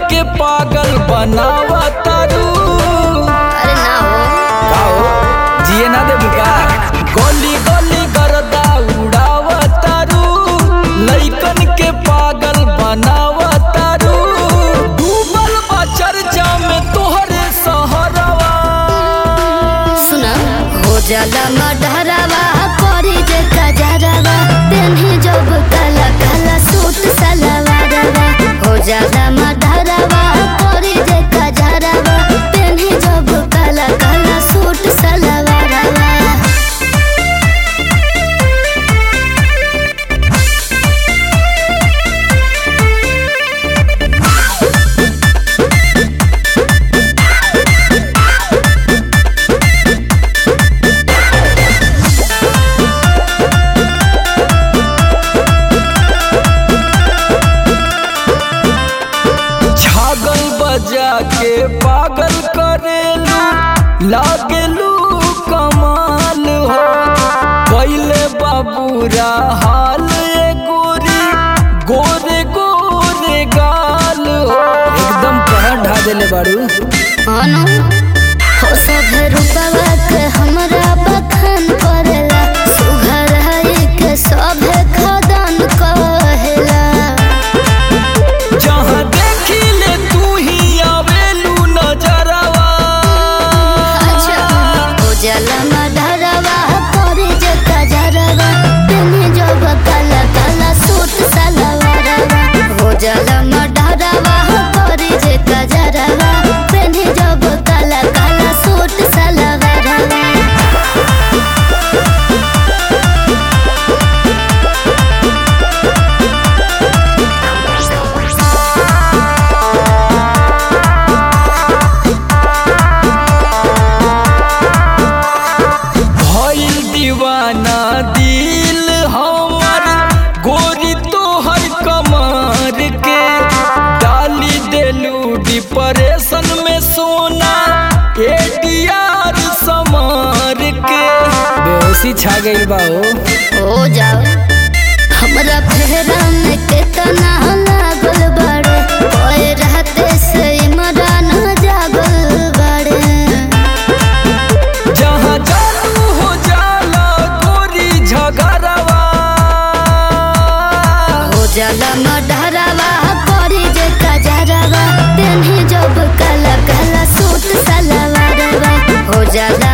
के पागल बनावा तारू अरे ना हो का हो जिए ना दे बुका गोली गोली करदा उड़ावा तारू लइकन के पागल बनावा तारू डूबल बा चर्चा में तोहरे सहरवा सुना हो जाला मडहरावा करी जे कजरवा तेन्ही जब काला काला सूट सलवारवा हो जाला मडहरावा करी जे कजरवा तेन्ही जब काला काला सूट सलवारवा छागल बजा के पागल करेलू लागेलू कमाल हो पहले बाबूरा हाल ए गोरी गोरे गोरे गाल हो एकदम कहर ढा देले बाड़ू अनु हो सब रूपवा के हमरा बखान करेला सुघर है के सब खदान कहेला जहाँ देखी ले तू ही आवेलू नजरवा अच्छा हो जाला मडरवा करे जे कजरवा तेने जब काला काला सूट सलवारवा हो जाला मडरवा करे जे कजरवा तेने जब काला काला सूट सलवारवा भइल दीवाना दिल हमर गोरी तोहर कमर के डाली देलू डिप्रेशन में सोना एटीआर समार के बेहोशी छा गइल बा हो हो जाओ हमरा फेरा में केतना लागल बाड़े ओए रहते से इमरान जागल बाड़े जहाँ चालू हो जाला गोरी झगड़वा हो जाला मडहरावा करी जे कजरवा तेन्ही जब काला काला सूट सलवारवा हो जाला